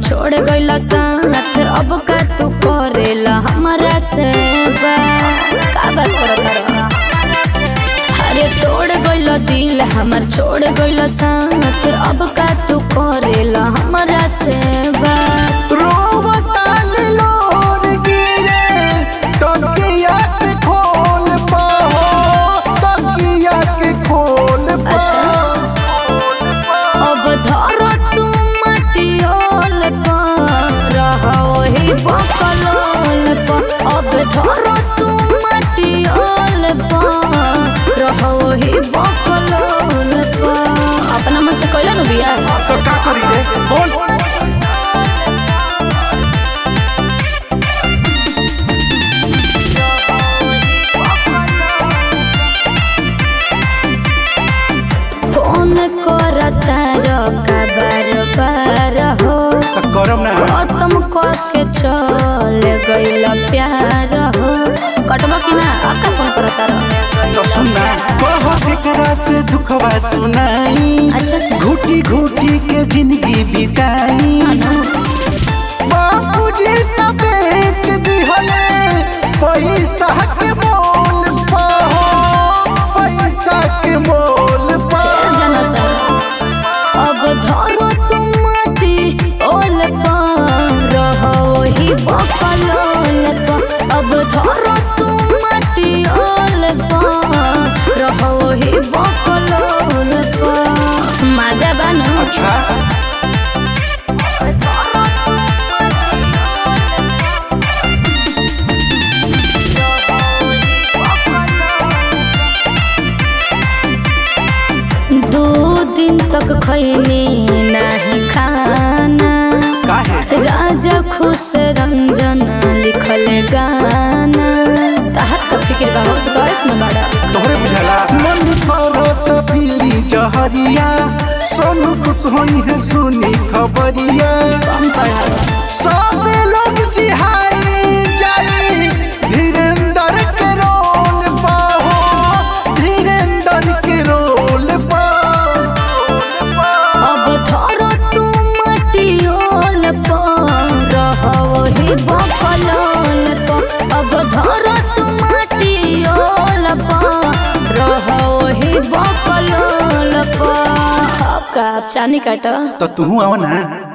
छोड़ गइला साथ अब का तू करेला हमरा से बात का बात करत रहा अरे तोड़ गइला दिल हमर छोड़ गइला साथ अब का तू करेला हमरा से बात रोवताल लोर गिरे तकिया के खोल पाहो तकिया के खोल अच्छा। अब धर तू मटियोल पर रहो ही बकलोल पर अब धर तू मटियोल पर रहो ही बकलोल पर अपना मन से कोइला नु बिया तो का करी रे बोल फोन करता रो का बार बार हो तो करम ना खत्म करके चल गइला प्यार हो कटबा कि ना आका फोन करता रहो तो सुनना कह केकरा से दुखवा सुनाई अच्छा अच्छा घुटी घुटी के जिंदगी बिताई बापूजी त बेच दिहले पैसा के मोल पाहो पैसा के मोल पाहो जनता अब धरो तुम माटी ओल पर रहो ही बकलोल पर अब धरो तुम माटी ओल पर रहो ही बकलोल पर मजा बनो अच्छा दो दिन तक खैनी नहीं खाना काहे राजा खुश रंजन लिखल गाना तहर का फिक्र बाबा तो तोरे में बड़ा तोहरे बुझाला मन करो त पीली जहरिया सोनू खुश होई है सुनी खबरिया कम पढ़ावा सब लोग जिहाई जाई धीरेन्द्र के रोल पाहो धीरेन्द्र के रोल पाहो अब धरो तू मटियोल पर रहो ही बकलोल पर अब धरो तू मटियोल पर रहो ही बकलोल पर अब का चानी काटा तो तू आव ना